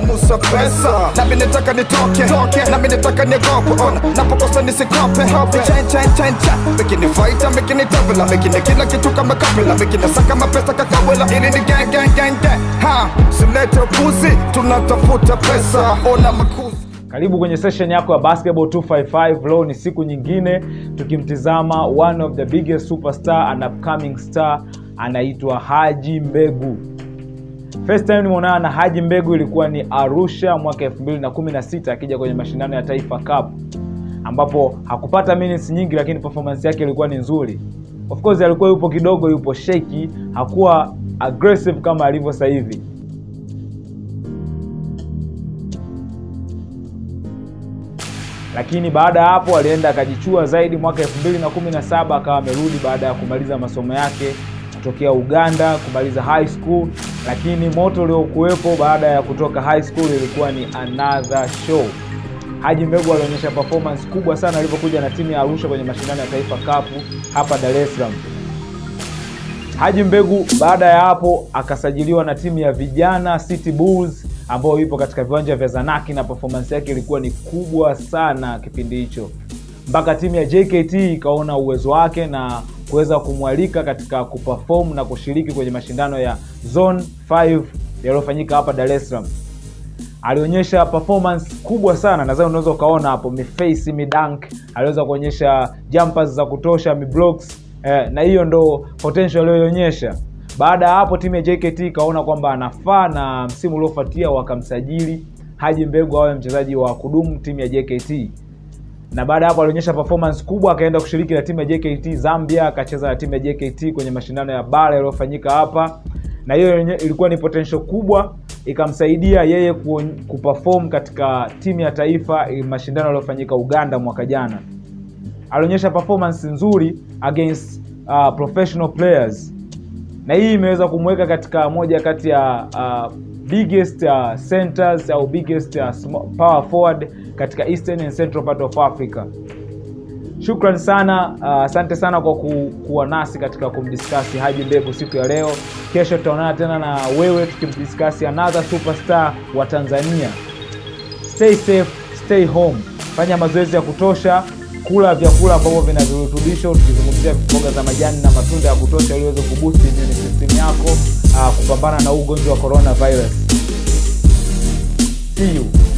musa pesa nami nataka nitoke toke nami nataka niogope ona napokosa nisikope hope chen chen chen chen mekini faita mekini tabela mekini kila kitu kama kabela mekini saka mapesa kakabela ili ni gang gang gang gang ha silete upuzi tunatafuta pesa ona makuzi karibu kwenye session yako ya basketball 255 leo ni siku nyingine tukimtizama one of the biggest superstar and upcoming star anaitwa haji mbegu first time nimeonana na haji mbegu ilikuwa ni arusha mwaka 216 akija kwenye mashindano ya taifa cup ambapo hakupata minutes nyingi lakini performance yake ilikuwa ni nzuri of course alikuwa yupo kidogo yupo sheki hakuwa aggressive kama alivyo sasa hivi lakini baada ya hapo alienda akajichua zaidi mwaka 217 akawa amerudi baada ya kumaliza masomo yake kutokea uganda kumaliza high school lakini moto uliokuwepo baada ya kutoka high school ilikuwa ni another show haji mbegu alionyesha performance kubwa sana alipokuja na timu ya arusha kwenye mashindano ya taifa kapu hapa dar es salaam haji mbegu baada ya hapo akasajiliwa na timu ya vijana city bulls ambayo ipo katika viwanja vya zanaki na performance yake ilikuwa ni kubwa sana kipindi hicho mpaka timu ya jkt ikaona uwezo wake na kuweza kumwalika katika kuperform na kushiriki kwenye mashindano ya zone 5 yaliyofanyika hapa dar es salaam alionyesha performance kubwa sana nadhani unaweza ukaona hapo miface midank aliweza kuonyesha jumpers za kutosha miblocks eh, na hiyo ndo potential aliyoionyesha baada ya hapo timu ya jkt ikaona kwamba anafaa na msimu uliofuatia wakamsajili haji mbegu awe mchezaji wa kudumu timu ya jkt na baada ya hapo alionyesha performance kubwa akaenda kushiriki na timu ya jkt zambia akacheza na timu ya jkt kwenye mashindano ya bara yaliyofanyika hapa na hiyo ilikuwa ni potential kubwa ikamsaidia yeye kuperform katika timu ya taifa mashindano yaliyofanyika uganda mwaka jana alionyesha performance nzuri against uh, professional players na hii imeweza kumweka katika moja kati ya uh, biggest uh, centers au biggest uh, power forward katika eastern and central part of africa shukran sana asante uh, sana kwa ku, kuwa nasi katika kumdiskasi haji mbegu siku ya leo kesho tutaonana tena na wewe tukimdiskasi another superstar wa tanzania stay safe stay home fanya mazoezi ya kutosha kula vyakula ambavyo vina virutubisho tukizungumzia mboga za majani na matunda ya kutosha ili uweze kuboost immune system yako uh, kupambana na huu ugonjwa wa coronavirus see you